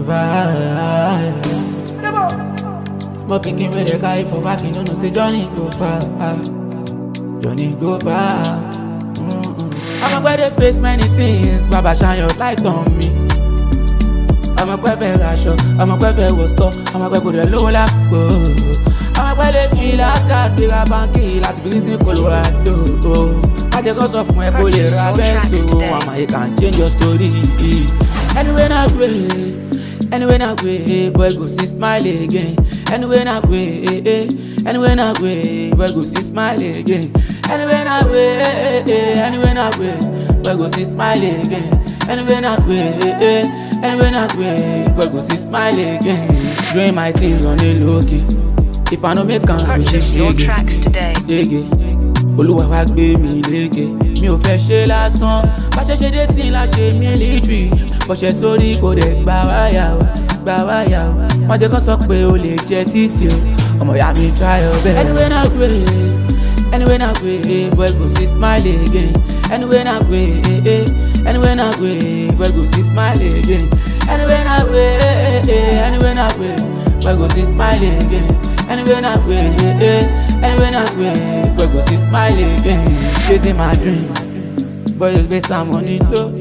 far. Small pikin wey dey carry for back, you no know say journey go far. Journey go far. I'm a dey face many things, Baba shine your light on me. I'm a pẹ́ fẹ́ raṣọ, I'm a pẹ́ fẹ́ wọ stọ̀, I'm a pẹ́ kò dẹ̀ lówó lápò. I'm a pẹ́ lè fi lásìkò fi ra báńkì láti fi sí Colorado. Májẹ̀ kọ́ sọ fún ẹ kó lè ra bẹ́ẹ̀sì o, àmọ́ you can change your story. Anyway na way, anyway na way, boy go see smile again. Anyway na way, anyway na way, boy go see smile again. Anyway na way, anyway na way, boy go see smile again. Anyway na way, anyway na way, boy go see smile again. Doing my things on the low key. If I no make am, I go Purchase your tracks today. lége olúwa wá gbé mi lége mi ò fẹ́ ṣe lásán bá ṣe ṣe dé tí la ṣe mílítírì bọ̀ṣẹ̀ sórí kò dẹ̀ gbà wáyà o gbà wáyà o wọ́n jẹ́ kó sọ pé o lè jẹ sísì o ọmọ ìyá mi try your best. anyway na way anyway na way boy go see smile again anyway na way anyway na way boy go see smile again anyway na way anyway na way boy go see smile again. Anyway na way, anyway na way, boy go see smile again. Chasing my dream, boy you best I'm on it low.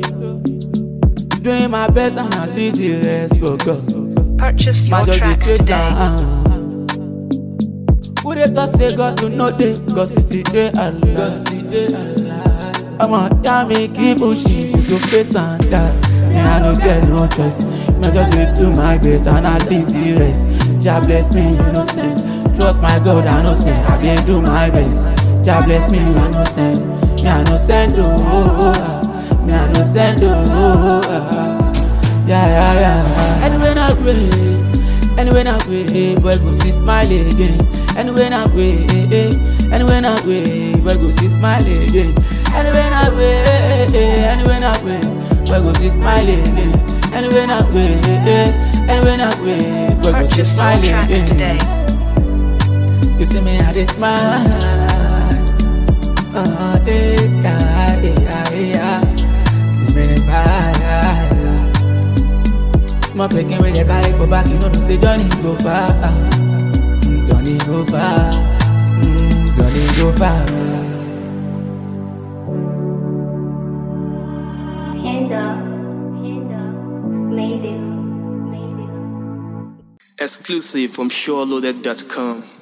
Doing my best and I leave the rest for God. Purchase your My just tracks dey chase today. am. Who dey talk say God do no dey, God still dey alive. God still dey alive. Ọmọ ìyá mi keep pushing, you go face and die. Me I no get no choice, me I just dey do my best and I leave the rest. Jah bless me, you know send. Trust my God, I know send. I dey do my best. Jah bless me, I know send. Me I no send oh, oh, oh, ah. me I no send oh, oh, oh ah. Yeah, yeah, yeah. Anyway, na way, anyway, na way, boy go see smile again. Anyway, na way, anyway, na way, boy go see smile again. Anyway, na way, anyway, na way, boy go see smile again. Anyway, na way, anyway, na way, boy go see Purchase your smile tracks today. again. You see me, I dey smile. Uh, eh, yeah, eh, yeah, eh, yeah. Me, me, dey vibe. Small pikin wey dey carry for back, you no know say journey go far. Mm, Journey go far. Mm, Journey go far. Hand up, hand up, made it, made it. Exclusive from SureLoaded.com.